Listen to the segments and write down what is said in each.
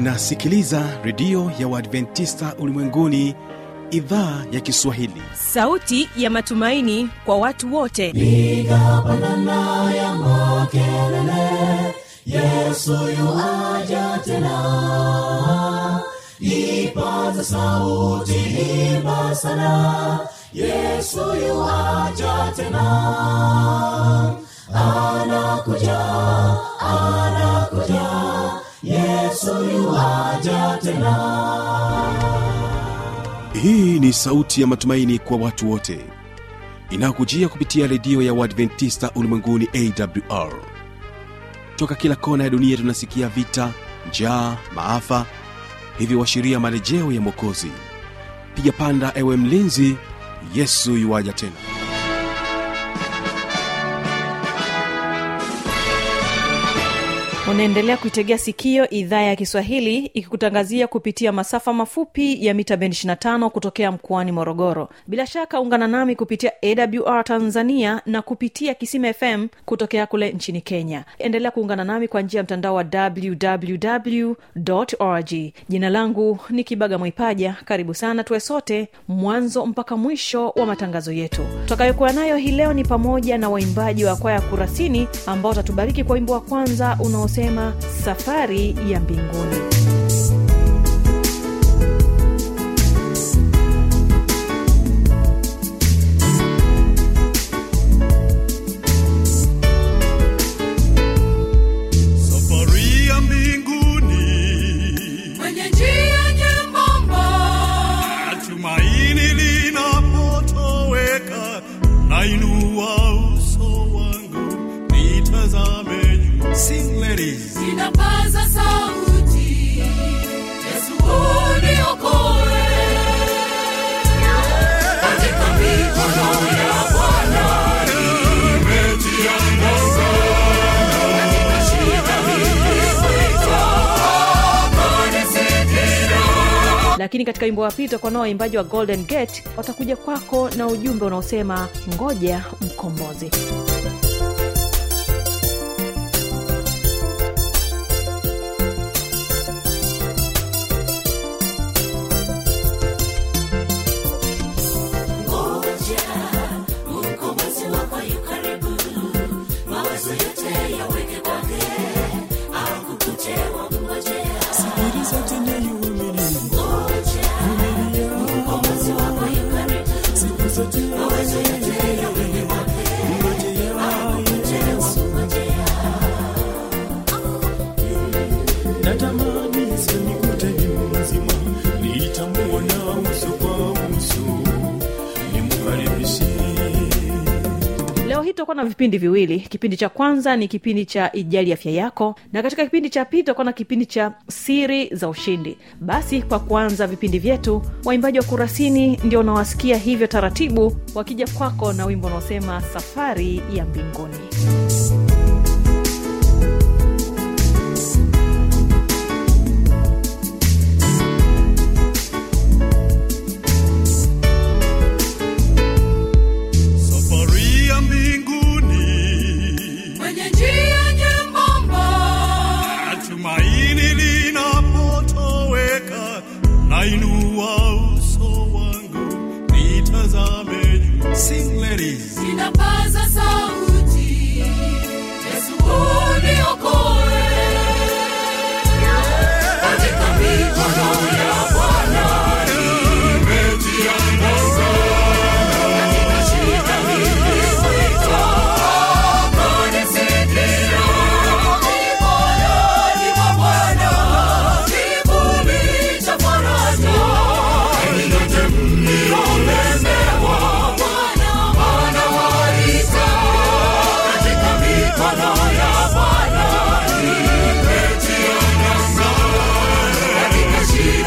unasikiliza redio ya uadventista ulimwenguni idhaa ya kiswahili sauti ya matumaini kwa watu wote piga pandana ya makelele yesu yuaja tena ipaza sauti imba sana yesu yuaja tena anakuja anakuja yesu yuaja tena hii ni sauti ya matumaini kwa watu wote inayokujia kupitia redio ya uadventista ulimwenguni awr toka kila kona ya dunia tunasikia vita njaa maafa hivyo washiria marejeo ya mwokozi piga panda ewe mlinzi yesu yuwaja tena unaendelea kuitegea sikio idhaa ya kiswahili ikikutangazia kupitia masafa mafupi ya mita bendi 25 kutokea mkoani morogoro bila shaka ungana nami kupitia awr tanzania na kupitia kisima fm kutokea kule nchini kenya endelea kuungana nami kwa njia ya mtandao wa www org jina langu ni kibaga mwaipaja karibu sana tuwe sote mwanzo mpaka mwisho wa matangazo yetu tutakayokuwa nayo hii leo ni pamoja na waimbaji wa kwaya kurasini ambao watatubariki kwa wimbo wa kwanza unaosema safari ya mbinguni safari ya mbinguni kwenye njia nyembamba tumaini linapotoweka nainua uso wangu nitazame juu Sing, ladies. inapaza sauti yesu uniokoe katika mikono ya bwana nimetia nanga katika shida niliyoitwa akanisikia lakini katika wimbo wa pili tutakuwa nao waimbaji wa golden gate watakuja kwako na ujumbe unaosema ngoja mkombozi ngoja mkombozi wako yu karibu mawazo yote yaweke kwake akukute wamngojea ngoja mkombozi wako yu karibu mawazo yote yaweke kwake akukute wamngojea natamani sinikute ni mzima nitamuona uso kwa uso nimkaribishe leo hii tutakuwa na vipindi viwili kipindi cha kwanza ni kipindi cha ijali afya yako na katika kipindi cha pili tutakuwa na kipindi cha siri za ushindi basi kwa kuanza vipindi vyetu waimbaji wa kurasini ndio unawasikia hivyo taratibu wakija kwako na wimbo unaosema safari ya mbinguni safari ya mbinguni kwenye njia nyembamba tumaini linapotoweka nainua uso wangu nitazame juu Sing, ladies. inapaza sauti yesu uniokoe katika mikono ya bwana nimetia nanga katika shida niliyoitwa akanisikia mikononi mwa bwana kivuli cha faraja heri yote mliolemewa bwana anawaita katika mikono ya bwana nimetia nanga katika shida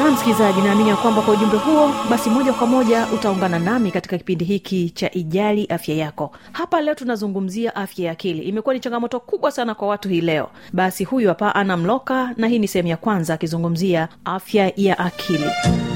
na msikilizaji naamini ya kwamba kwa ujumbe huo basi moja kwa moja utaungana nami katika kipindi hiki cha ijali afya yako hapa leo tunazungumzia afya ya akili imekuwa ni changamoto kubwa sana kwa watu hii leo basi huyu hapa ana mloka na hii ni sehemu ya kwanza akizungumzia afya ya akili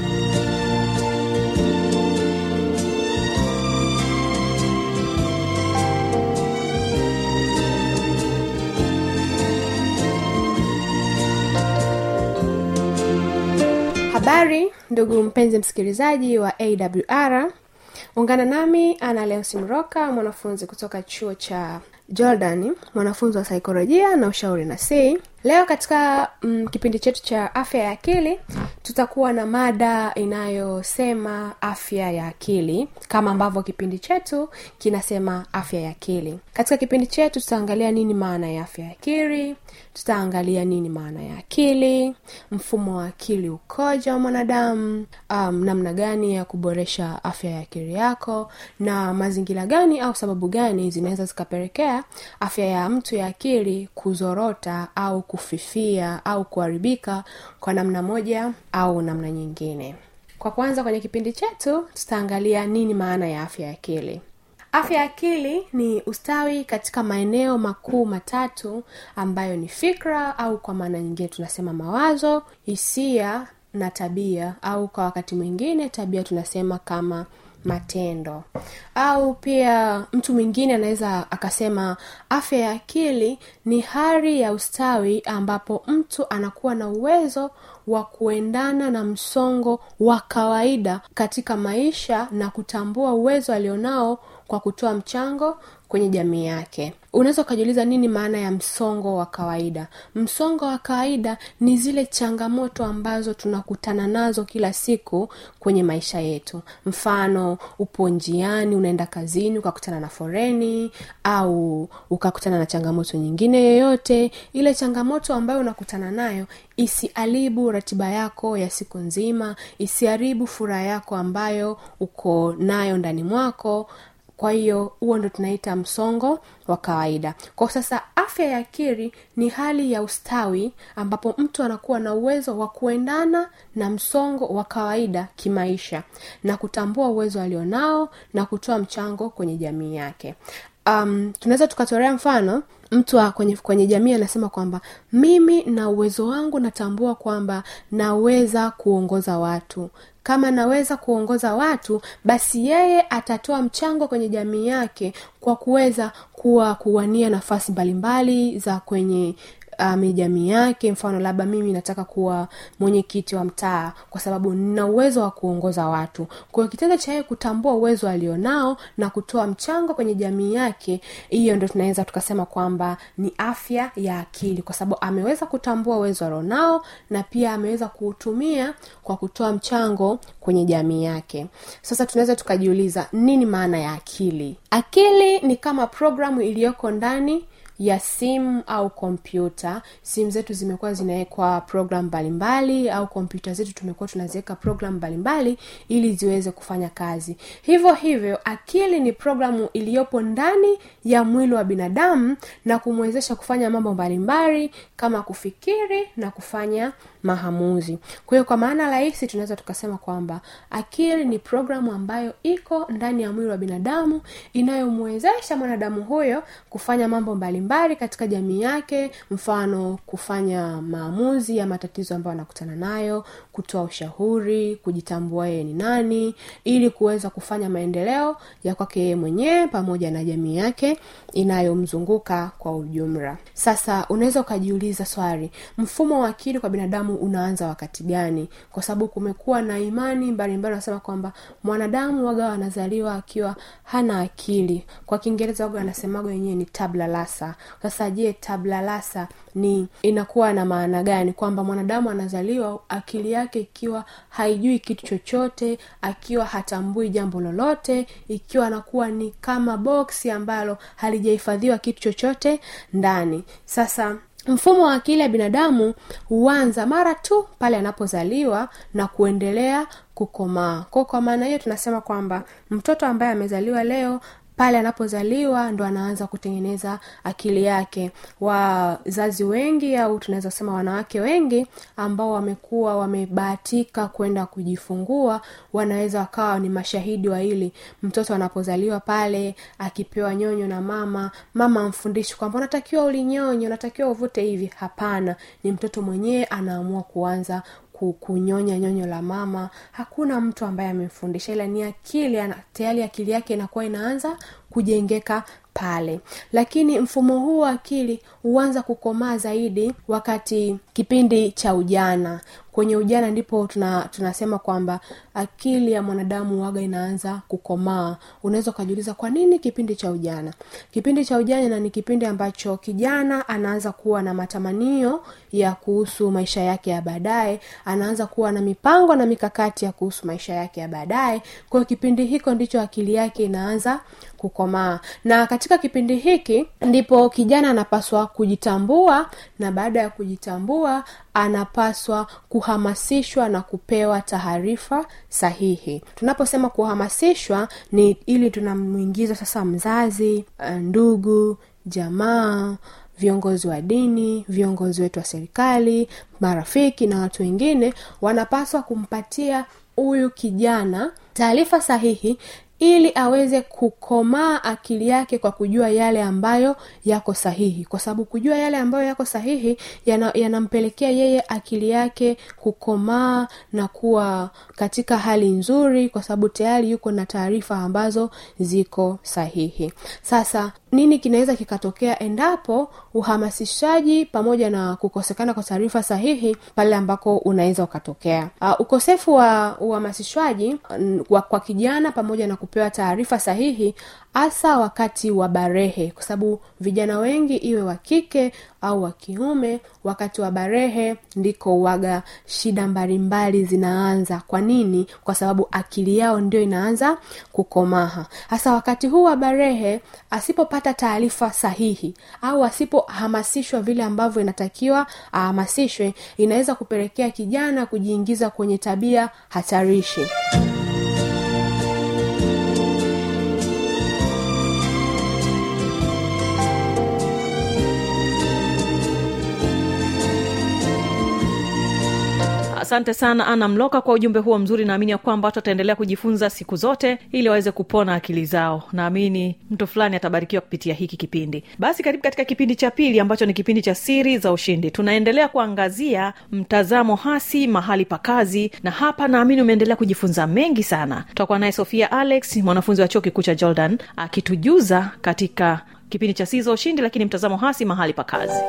habari ndugu mpenzi msikilizaji wa awr ungana nami ana leo simroka mwanafunzi kutoka chuo cha jordan mwanafunzi wa saikolojia na ushauri na si leo katika mm, kipindi chetu cha afya ya akili tutakuwa na mada inayosema afya ya akili kama ambavyo kipindi chetu kinasema afya ya akili katika kipindi chetu tutaangalia nini maana ya afya ya akili tutaangalia nini maana ya akili mfumo wa akili ukoja wa mwanadamu um, namna gani ya kuboresha afya ya akili yako na mazingira gani au sababu gani zinaweza zikapelekea afya ya mtu ya akili kuzorota au kufifia au kuharibika kwa namna moja au namna nyingine kwa kwanza kwenye kipindi chetu tutaangalia nini maana ya afya ya akili afya ya akili ni ustawi katika maeneo makuu matatu ambayo ni fikra au kwa maana nyingine tunasema mawazo hisia na tabia au kwa wakati mwingine tabia tunasema kama matendo au pia mtu mwingine anaweza akasema afya ya akili ni hali ya ustawi ambapo mtu anakuwa na uwezo wa kuendana na msongo wa kawaida katika maisha na kutambua uwezo alionao kwa kutoa mchango kwenye jamii yake unaweza ukajiuliza nini maana ya msongo wa kawaida msongo wa kawaida ni zile changamoto ambazo tunakutana nazo kila siku kwenye maisha yetu mfano upo njiani unaenda kazini ukakutana na foreni au ukakutana na changamoto nyingine yoyote ile changamoto ambayo unakutana nayo isiharibu ratiba yako ya siku nzima isiharibu furaha yako ambayo uko nayo ndani mwako kwa hiyo huo ndo tunaita msongo wa kawaida kwa sasa afya ya akili ni hali ya ustawi ambapo mtu anakuwa na uwezo wa kuendana na msongo wa kawaida kimaisha na kutambua uwezo alionao na kutoa mchango kwenye jamii yake um, tunaweza tukatolea mfano mtu wa kwenye, kwenye jamii anasema kwamba mimi na uwezo wangu natambua kwamba naweza kuongoza watu kama naweza kuongoza watu basi yeye atatoa mchango kwenye jamii yake kwa kuweza kuwa kuwania nafasi mbalimbali za kwenye um, jamii yake mfano labda mimi nataka kuwa mwenyekiti wa mtaa kwa sababu nina uwezo wa kuongoza watu kwa hiyo kitendo cha yeye kutambua uwezo alionao na kutoa mchango kwenye jamii yake hiyo ndo tunaweza tukasema kwamba ni afya ya akili kwa sababu ameweza kutambua uwezo alionao na pia ameweza kuutumia kwa kutoa mchango kwenye jamii yake sasa tunaweza tukajiuliza nini maana ya akili akili ni kama programu iliyoko ndani ya simu au kompyuta simu zetu zimekuwa zinawekwa program mbalimbali au kompyuta zetu tumekuwa tunaziweka program mbalimbali ili ziweze kufanya kazi hivyo hivyo akili ni programu iliyopo ndani ya mwili wa binadamu na kumwezesha kufanya mambo mbalimbali kama kufikiri na kufanya maamuzi kwa hiyo kwa maana rahisi tunaweza tukasema kwamba akili ni programu ambayo iko ndani ya mwili wa binadamu inayomwezesha mwanadamu huyo kufanya mambo mbalimbali katika jamii yake mfano kufanya maamuzi ya matatizo ambayo anakutana nayo kutoa ushauri kujitambua yeye ni nani ili kuweza kufanya maendeleo ya kwake yeye mwenyewe pamoja na jamii yake inayomzunguka kwa ujumla sasa unaweza ukajiuliza swali mfumo wa akili kwa binadamu unaanza wakati gani kwa sababu kumekuwa na imani mbalimbali wanasema kwamba mwanadamu waga anazaliwa akiwa hana akili kwa kiingereza waga anasemaga wenyewe ni tabla lasa sasa je tabla lasa ni inakuwa na maana gani kwamba mwanadamu anazaliwa akili yake ikiwa haijui kitu chochote akiwa hatambui jambo lolote ikiwa anakuwa ni kama boksi ambalo halijahifadhiwa kitu chochote ndani sasa mfumo wa akili ya binadamu huanza mara tu pale anapozaliwa na kuendelea kukomaa kwa kwa maana hiyo tunasema kwamba mtoto ambaye amezaliwa leo pale anapozaliwa ndo anaanza kutengeneza akili yake wazazi wengi au tunaweza sema wanawake wengi ambao wamekuwa wamebahatika kwenda kujifungua wanaweza wakawa ni mashahidi wa hili mtoto anapozaliwa pale akipewa nyonyo na mama mama amfundishi kwamba unatakiwa ulinyonyo unatakiwa uvute hivi hapana ni mtoto mwenyewe anaamua kuanza ku- kunyonya nyonyo la mama hakuna mtu ambaye amemfundisha ila ni akili ana- tayari akili yake inakuwa inaanza kujengeka pale lakini mfumo huu wa akili huanza kukomaa zaidi wakati kipindi cha ujana kwenye ujana ndipo tuna, tunasema kwamba akili ya mwanadamu waga inaanza kukomaa unaweza ukajiuliza kwa nini kipindi cha ujana kipindi cha ujana ni kipindi ambacho kijana anaanza kuwa na matamanio ya kuhusu maisha yake ya baadaye anaanza kuwa na mipango na mikakati ya kuhusu maisha yake ya baadaye kwa hiyo kipindi hiko ndicho akili yake inaanza kukomaa na katika kipindi hiki ndipo kijana anapaswa kujitambua na baada ya kujitambua anapaswa kuhamasishwa na kupewa taarifa sahihi tunaposema kuhamasishwa ni ili tunamwingiza sasa mzazi eh, ndugu jamaa viongozi wa dini viongozi wetu wa serikali marafiki na watu wengine wanapaswa kumpatia huyu kijana taarifa sahihi ili aweze kukomaa akili yake kwa kujua yale ambayo yako sahihi kwa sababu kujua yale ambayo yako sahihi yana- yanampelekea yeye akili yake kukomaa na kuwa katika hali nzuri kwa sababu tayari yuko na taarifa ambazo ziko sahihi sasa nini kinaweza kikatokea endapo uhamasishaji pamoja na kukosekana kwa taarifa sahihi pale ambako unaweza ukatokea uh, ukosefu wa uhamasishwaji mm, wa, kwa kijana pamoja na kupewa taarifa sahihi hasa wakati wa barehe kwa sababu vijana wengi iwe wa kike au wa kiume wakati wa barehe ndiko uwaga shida mbalimbali zinaanza kwa nini kwa sababu akili yao ndio inaanza kukomaha hasa wakati huu wa barehe asipopata taarifa sahihi au asipohamasishwa vile ambavyo inatakiwa ahamasishwe inaweza kupelekea kijana kujiingiza kwenye tabia hatarishi asante sana ana mloka kwa ujumbe huo mzuri naamini ya kwamba watu wataendelea kujifunza siku zote ili waweze kupona akili zao naamini mtu fulani atabarikiwa kupitia hiki kipindi basi karibu katika kipindi cha pili ambacho ni kipindi cha siri za ushindi tunaendelea kuangazia mtazamo hasi mahali pa kazi na hapa naamini umeendelea kujifunza mengi sana tutakuwa naye sofia alex mwanafunzi wa chuo kikuu cha jordan akitujuza katika kipindi cha siri za ushindi lakini mtazamo hasi mahali pa kazi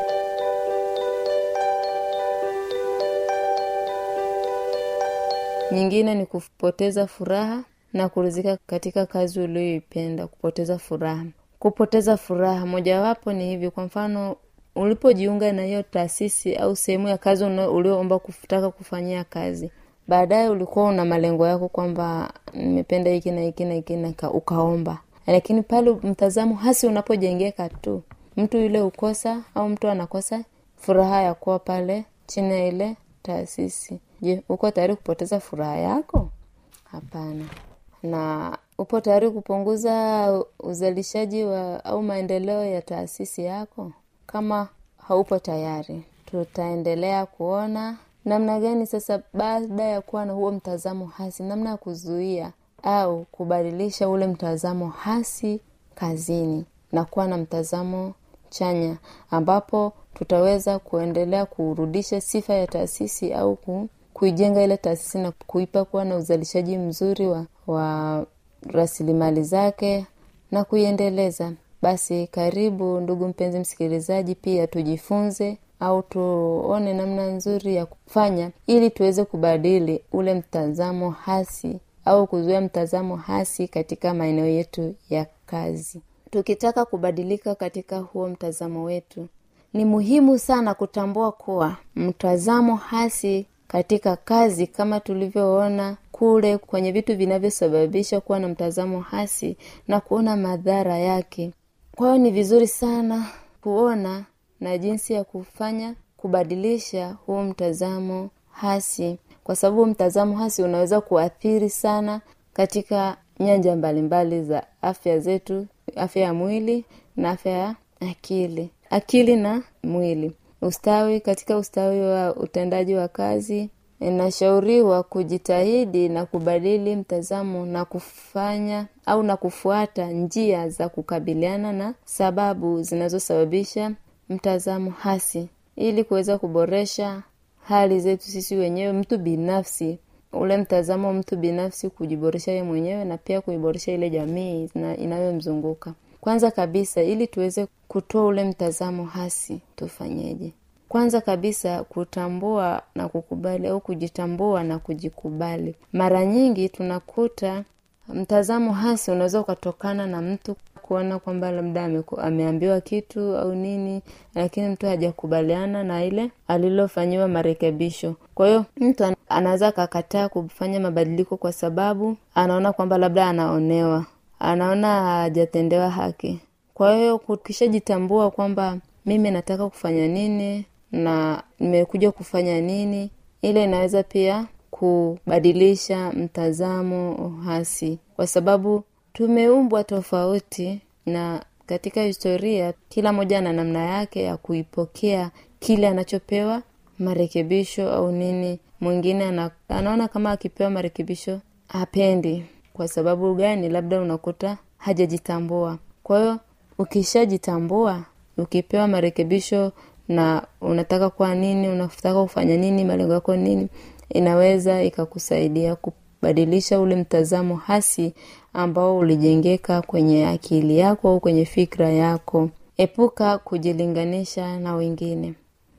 nyingine ni kupoteza furaha na kurizika katika kazi ulioipenda kupoteza furaha kupoteza furaha mojawapo ni hivi kwa mfano ulipojiunga na hiyo taasisi au sehemu ya kazi una- ulioomba kutaka kufanyia kazi baadaye ulikuwa una malengo yako kwamba nimependa hiki na hiki na hiki na ka- ukaomba lakini pale mtazamo hasi unapojengeka tu mtu yule ukosa au mtu anakosa furaha ya kuwa pale chini ya ile taasisi je uko tayari kupoteza furaha yako hapana na upo tayari kupunguza uzalishaji wa au maendeleo ya taasisi yako kama haupo tayari tutaendelea kuona namna gani sasa baada ya kuwa na huo mtazamo hasi namna ya kuzuia au kubadilisha ule mtazamo hasi kazini na kuwa na mtazamo chanya ambapo tutaweza kuendelea kurudisha sifa ya taasisi au ku, kuijenga ile taasisi na kuipa kuwa na uzalishaji mzuri wa, wa rasilimali zake na kuiendeleza basi karibu ndugu mpenzi msikilizaji pia tujifunze au tuone namna nzuri ya kufanya ili tuweze kubadili ule mtazamo hasi au kuzuia mtazamo hasi katika maeneo yetu ya kazi tukitaka kubadilika katika huo mtazamo wetu ni muhimu sana kutambua kuwa mtazamo hasi katika kazi kama tulivyoona kule kwenye vitu vinavyosababisha kuwa na mtazamo hasi na kuona madhara yake kwa hiyo ni vizuri sana kuona na jinsi ya kufanya kubadilisha huo mtazamo hasi kwa sababu mtazamo hasi unaweza kuathiri sana katika nyanja mbalimbali za afya zetu afya ya mwili na afya ya akili akili na mwili ustawi katika ustawi wa utendaji wa kazi inashauriwa kujitahidi na kubadili mtazamo na kufanya au na kufuata njia za kukabiliana na sababu zinazosababisha mtazamo hasi ili kuweza kuboresha hali zetu sisi wenyewe mtu binafsi ule mtazamo wa mtu binafsi kujiboresha ye mwenyewe na pia kuiboresha ile jamii ina- inayomzunguka kwanza kabisa ili tuweze kutoa ule mtazamo hasi tufanyeje kwanza kabisa kutambua na kukubali au kujitambua na kujikubali mara nyingi tunakuta mtazamo hasi unaweza ukatokana na mtu kuona kwamba labda ameku- ameambiwa kitu au nini lakini mtu hajakubaliana na ile alilofanyiwa marekebisho kwa hiyo mtu ana- anaweza akakataa kufanya mabadiliko kwa sababu anaona kwamba labda anaonewa anaona hajatendewa haki kwa hiyo ukishajitambua kwamba mimi nataka kufanya nini na nimekuja kufanya nini ile inaweza pia kubadilisha mtazamo hasi kwa sababu tumeumbwa tofauti na katika historia kila mmoja ana namna yake ya kuipokea kile anachopewa marekebisho au nini mwingine ana, anaona kama akipewa marekebisho hapendi kwa sababu gani labda unakuta hajajitambua kwa hiyo ukishajitambua ukipewa marekebisho na unataka kuwa nini unataka kufanya nini malengo yako nini inaweza ikakusaidia kubadilisha ule mtazamo hasi ambao ulijengeka kwenye akili yako au kwenye fikra yako epuka kujilinganisha na wengine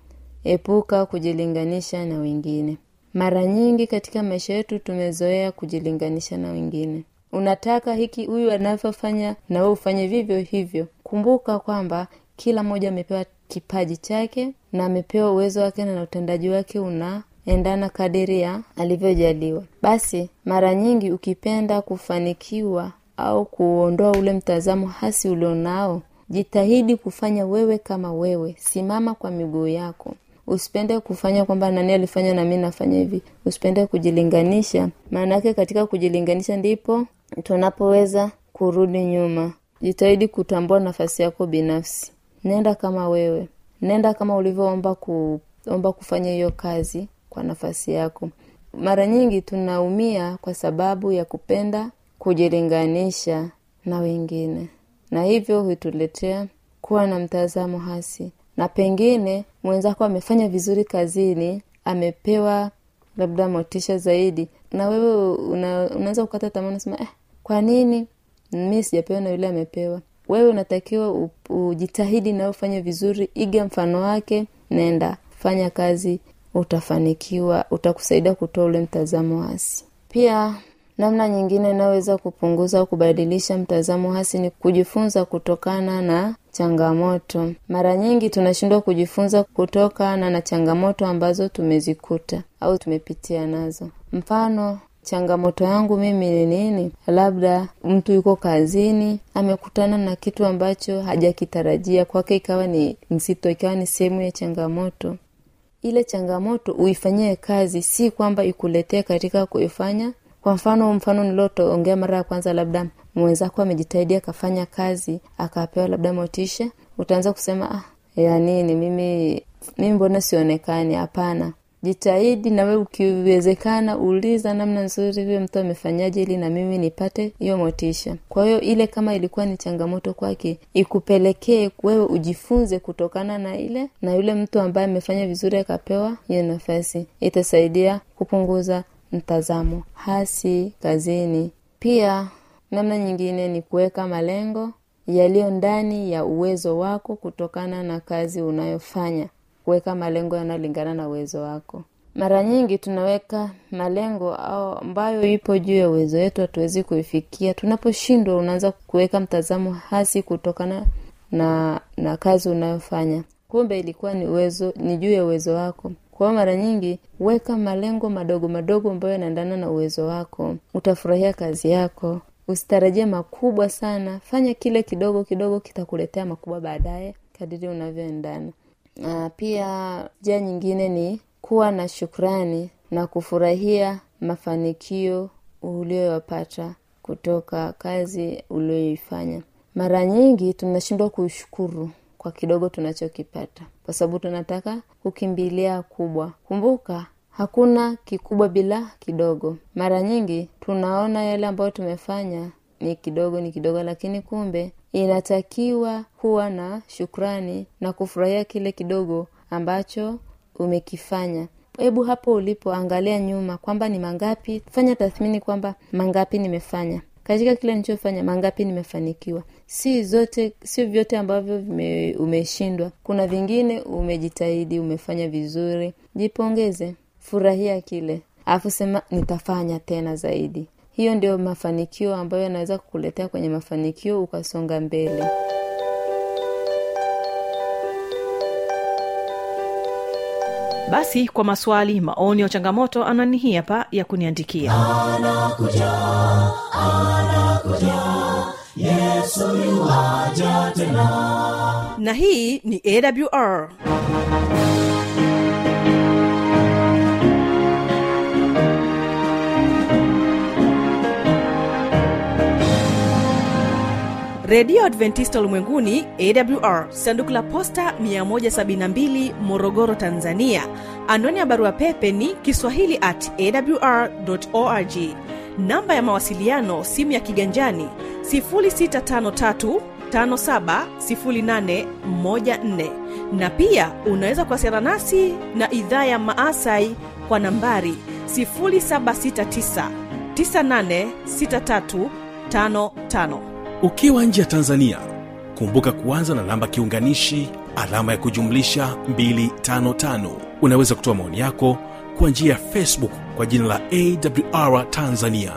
epuka kujilinganisha na wengine mara nyingi katika maisha yetu tumezoea kujilinganisha na wengine unataka hiki huyu anavyofanya na wewe ufanye vivyo hivyo kumbuka kwamba kila mmoja amepewa kipaji chake na amepewa uwezo wake na utendaji wake unaendana kadiri ya alivyojaliwa basi mara nyingi ukipenda kufanikiwa au kuondoa ule mtazamo hasi ulionao jitahidi kufanya wewe kama wewe simama kwa miguu yako usipende kufanya kwamba nani alifanya na mi nafanya hivi usipende kujilinganisha maana yake katika kujilinganisha ndipo tunapoweza kurudi nyuma jitahidi kutambua nafasi yako binafsi nenda kama wewe nenda kama ulivyoomba kuomba kufanya hiyo kazi kwa nafasi yako mara nyingi tunaumia kwa sababu ya kupenda kujilinganisha na wengine na hivyo huituletea kuwa na mtazamo hasi na pengine mwenzako amefanya vizuri kazini amepewa labda motisha zaidi na wewe una, unaweza kukata tamaa unasema eh, kwa nini mi sijapewa na yule amepewa wewe unatakiwa u- ujitahidi na ufanye vizuri iga mfano wake nenda fanya kazi utafanikiwa utakusaidia kutoa ule mtazamo hasi pia namna nyingine inayoweza kupunguza au kubadilisha mtazamo hasi ni kujifunza kutokana na changamoto mara nyingi tunashindwa kujifunza kutokana na changamoto ambazo tumezikuta au tumepitia nazo mfano changamoto yangu mimi ni nini labda mtu yuko kazini amekutana na kitu ambacho hajakitarajia kwake ikawa ni nzito ikawa ni sehemu ya changamoto ile changamoto uifanyie kazi si kwamba ikuletee katika kuifanya kwa mfano mfano nilioongea mara ya kwanza labda mwenzako amejitahidi akafanya kazi akapewa labda motisha utaanza kusema ah, ya nini mimi mimi mbona sionekani hapana jitahidi nawe ukiwezekana uliza namna nzuri huyo mtu amefanyaje ili na mimi nipate hiyo motisha kwa hiyo ile kama ilikuwa ni changamoto kwake ikupelekee wewe ujifunze kutokana na ile na yule mtu ambaye amefanya vizuri akapewa hiyo nafasi itasaidia kupunguza mtazamo hasi kazini pia namna nyingine ni kuweka malengo yaliyo ndani ya uwezo wako kutokana na kazi unayofanya kuweka malengo yanayolingana na uwezo wako mara nyingi tunaweka malengo au ambayo ipo juu ya uwezo wetu hatuwezi kuifikia tunaposhindwa unaanza kuweka mtazamo hasi kutokana na na kazi unayofanya kumbe ilikuwa ni uwezo ni juu ya uwezo wako kwa hiyo mara nyingi weka malengo madogo madogo ambayo yanaendana na uwezo wako utafurahia kazi yako usitarajie makubwa sana fanya kile kidogo kidogo kitakuletea makubwa baadaye kadiri unavyoendana na pia njia nyingine ni kuwa na shukrani na kufurahia mafanikio ulioyapata kutoka kazi ulioifanya mara nyingi tunashindwa kushukuru kwa kidogo tunachokipata kwa sababu tunataka kukimbilia kubwa kumbuka hakuna kikubwa bila kidogo mara nyingi tunaona yale ambayo tumefanya ni kidogo ni kidogo lakini kumbe inatakiwa kuwa na shukrani na kufurahia kile kidogo ambacho umekifanya hebu hapo ulipo angalia nyuma kwamba ni mangapi fanya tathmini kwamba mangapi nimefanya katika kile nilichofanya mangapi nimefanikiwa si zote sio vyote ambavyo vime, umeshindwa kuna vingine umejitahidi umefanya vizuri jipongeze furahia kile alafu sema nitafanya tena zaidi hiyo ndio mafanikio ambayo yanaweza kukuletea kwenye mafanikio ukasonga mbele basi kwa maswali maoni au changamoto anani hii hapa ya kuniandikia na hii ni awr redio adventista ulimwenguni awr sanduku la posta 172 morogoro tanzania anwani ya barua pepe ni kiswahili at awr org namba ya mawasiliano simu ya kiganjani 653 570814 na pia unaweza kuwasiliana nasi na idhaa ya maasai kwa nambari 769 986355 ukiwa nje ya tanzania kumbuka kuanza na namba kiunganishi alama ya kujumlisha 255 unaweza kutoa maoni yako kwa njia ya facebook kwa jina la awr tanzania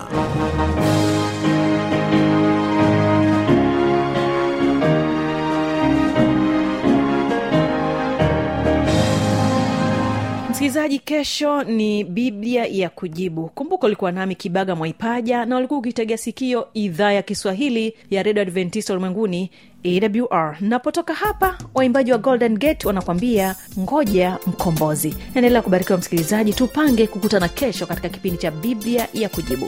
msikilizaji kesho ni biblia ya kujibu kumbuka ulikuwa nami kibaga mwaipaja na ulikuwa ukitegea sikio idhaa ya kiswahili ya redio adventista ulimwenguni awr napotoka hapa waimbaji wa golden gate wanakwambia ngoja mkombozi naendelea kubarikiwa msikilizaji tupange kukutana kesho katika kipindi cha biblia ya kujibu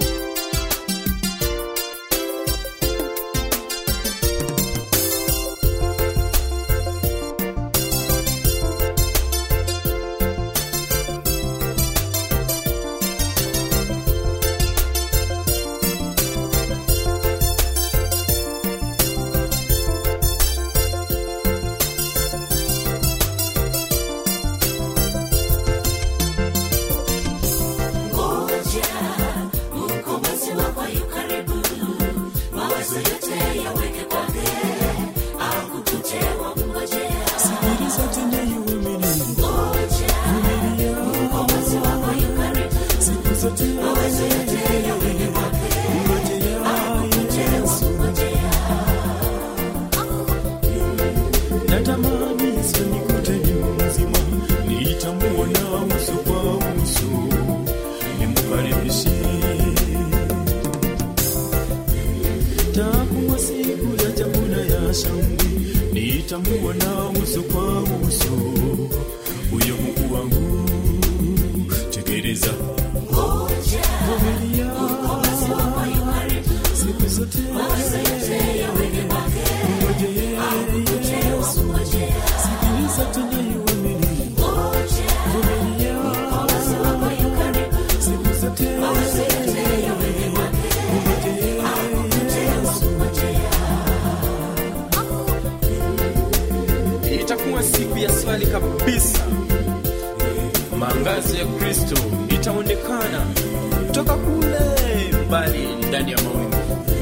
natamani Yesu nikute ni mzima, nitamuona uso kwa uso, nimkaribishe. Takuwa siku ya chakula ya shangwe, nitamuona uso kwa uso, huyo Mungu wangu. Tekeleza vumilia siku zote ngojea Yesu, sikiliza tunayoamini, vumilia siku zote itakuwa siku ya swali kabisa maangazo ya kristo itaonekana toka kule mbali ndani ya mawingu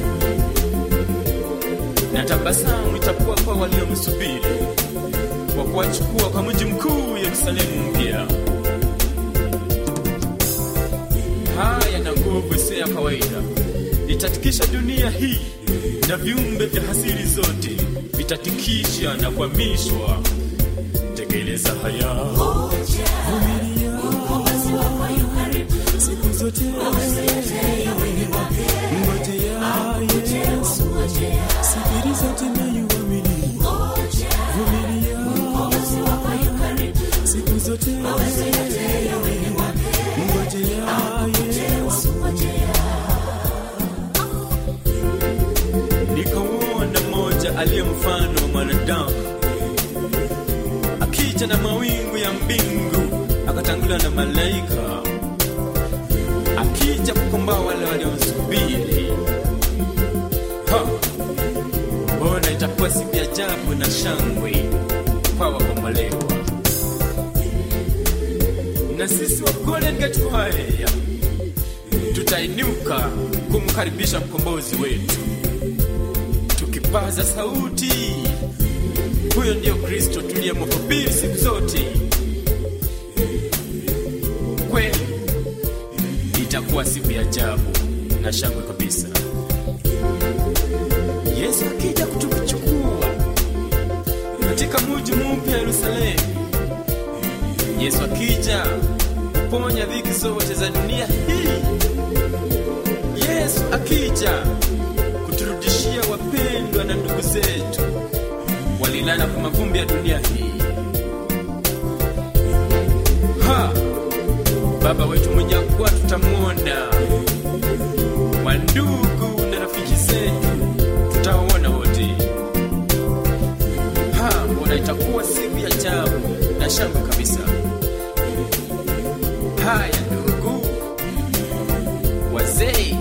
na tabasamu itakuwa kwa waliomsubiri kwa kuwachukua kwa mji mkuu yerusalemu mpya haya na nguvu isiyo ya kawaida itatikisha dunia hii na viumbe vya hasiri zote vitatikisha na kuhamishwa tekeleza haya siku zote ngojea Yesu, sikiliza tunayoamini, vumilia siku zote ngojea Yesu. nikauona moja mmoja aliye mfano wa mwanadamu akija na mawingu ya mbingu akatanguliwa na malaika akija kukomboa wale waliomsubiri Ha! mbona itakuwa siku ya ajabu na shangwe kwa wakombolewa na sisi wa Golden Gate Choir tutainuka kumkaribisha mkombozi wetu tukipaza sauti huyo ndiyo kristo tuliyemhubiri siku zote kweli itakuwa siku ya ajabu na shangwe kabisa yesu akija kutukuchukua katika muji mpya yerusalemu yesu akija kuponya dhiki zote za dunia hii yesu akija kuturudishia wapendwa na ndugu zetu walilala kwa mavumbi ya dunia hii ha baba wetu mwenye akuwa tutamwona wandugu na rafiki zetu tutawaona wote ha mbona itakuwa siku ya ajabu na shangwe kabisa haya ndugu wazee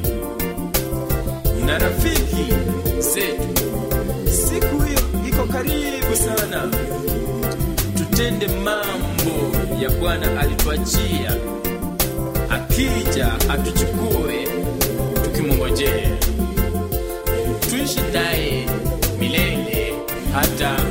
na rafiki zetu siku hiyo iko karibu sana tutende mambo ya bwana alituachia akija atuchukue tukimongojea tuishi naye milele hata